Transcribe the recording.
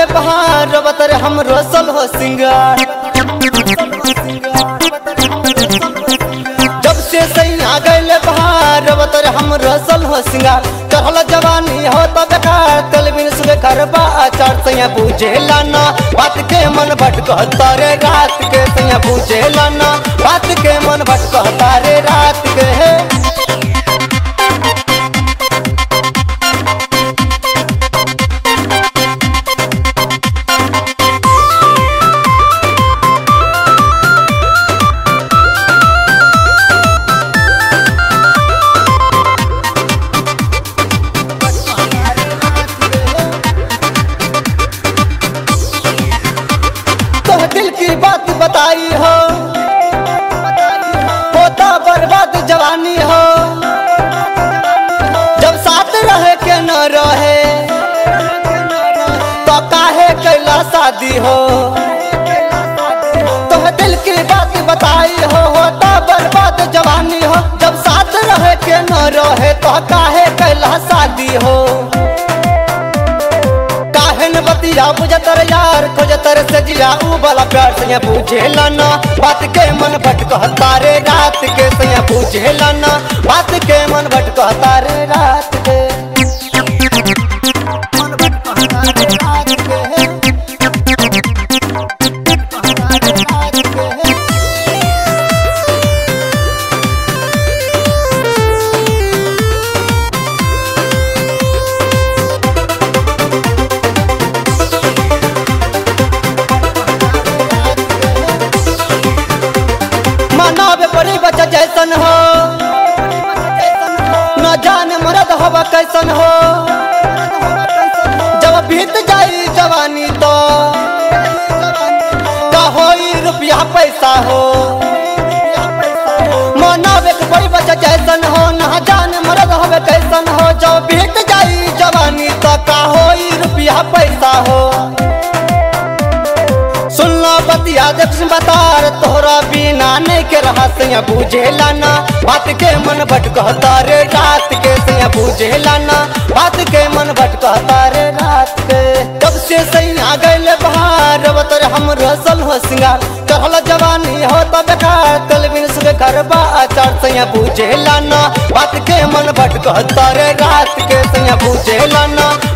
गैले बहार बतर हम रसल हो सिंगार जब से सैया गैले बहार बतर हम रसल हो सिंगार चढ़ल जवानी हो तो बेकार तल बिन सुबह करबा आचार सैया पूछे लाना बात के मन भटकता रे रात के सैया पूछे लाना बात के मन भटकता रे रात के तो दिल की बात बताई हो होता बर्बाद जवानी हो जब साथ रहे के न रहे तो काहे कैला शादी हो तो दिल की बात बताई हो होता बर्बाद जवानी हो जब साथ रहे के न रहे तो काहे कैला शादी हो काहन बतिया बुझतर यार खोजतर से जिया ऊ वाला प्यार से पूछे लाना बात के मन भटकता रे रात के से पूछे लाना बात के मन भटकता रे रात के मन भटकता रे रात के। भटकता रे रात के। मनावे पड़ी बच्चा जैसन हो न जाने मरद हवा कैसन हो जब बीत जाई जवानी तो का होई रुपया पैसा हो मनावे के पड़ी बच्चा जैसन हो न जाने मरद हवे कैसन हो जब बीत जाई जवानी तो का होई रुपया पैसा हो सुनना बतिया देख बतार तोहरा बिना नहीं के रहा सैया बूझे लाना बात के मन भटकता रे रात के सैया बूझे लाना बात के मन भटकता रे रात के तब से सैया गैले बहार बतर हम रसल हो सिंगार चढ़ल जवानी हो तो बेकार कल बिन सुबह करबा आचार सैया बूझे लाना बात के मन भटकता रे रात के सैया बूझे लाना